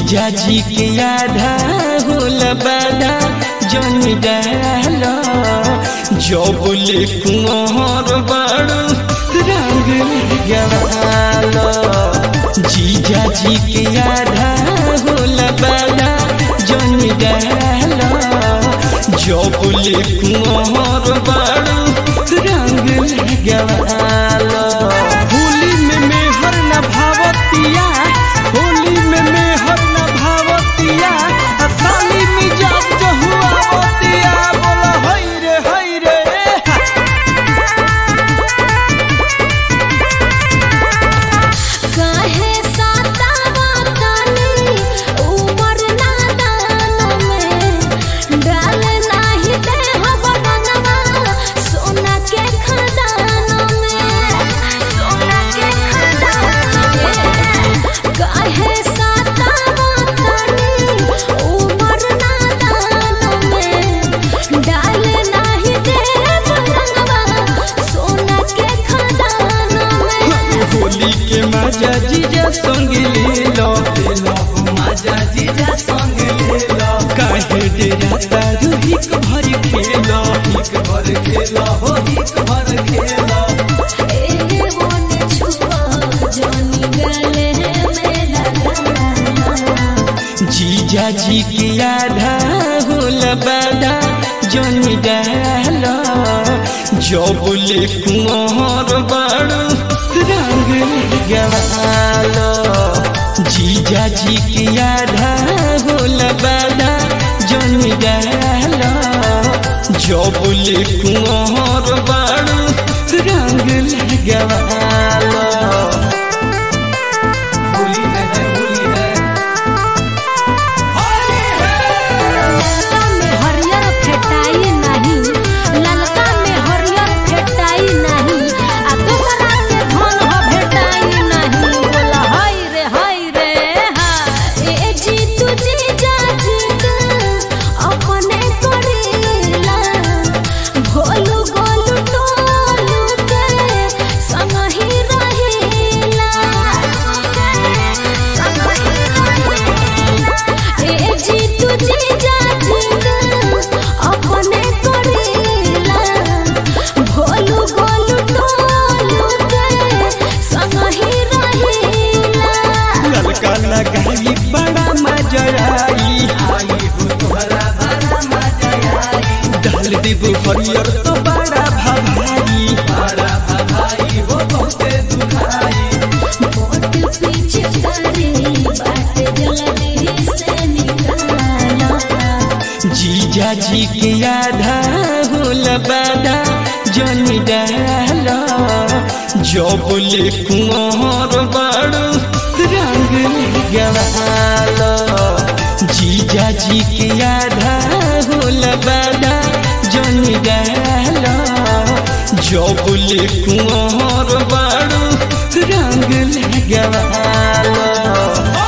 जीजा जी के आधा होल बाधा जन डाल जो बोले कुंवर बाड़ू रंग गवाल जीजा जी के आधा होल बाधा जन डाल जो बोले कुंवर बाड़ू रंग गवाल होली में मेहर न भावतिया होली में मेहर न भावतिया आ साली मिजाज जो हुआ बतिया बोला हई रे हई रे काहे सातावा तानी उमर नादान में डाल नाही दे हवनवा सोना के खदान में सोना के खदान में काहे सातावा तानी उमर नादान में डाल नाही दे हवनवा सोना के खदान में होली के मजा जीजा संग ले लो मजा जीजा संग ले लो काहे डेरा तारू हिक भर खेलो हिक भर खेलो हो हिक भर खेलो एहे मोने छुपा जानी गले मेरा गाना जीजा जी के आधा होल बाधा जन डाल जो बोले कुंवर बाड़ू रंग गवाल जीजा जी के आधा होल बाधा जन डाल जो बोले कुंवर बाड़ू रंग गवाल होली है है होली है होली है ललका में हरियर फेटाई नहीं ललका में हरियर फेटाई नहीं आ दूसरा के धन हो भेटाई नहीं बोला हाय रे हाय रे हाय ए जी तू जी जा जी अपने करेला भोलू गोलू टोलू के संग ही रहेला ए जी तू जी जा जी अपने करेला भोलू गोलू टोलू के संग ही रहेला ललका लगाई बड़ा मजा आई आई हो तोहरा बड़ा मजा आई डाल देबो हरियर तो बड़ा भभाई बड़ा भाई हो बहुते दुखाई मोट पीछे करे बात जल्दी से निकाला जीजा जी के आधा होल बाधा जन डाल जो बोले कुंवर बाड़ू रंग गवाल जीजा जी के आधा होल बाधा जन डाल जो बोले कुंवर बाड़ू रंग गवाल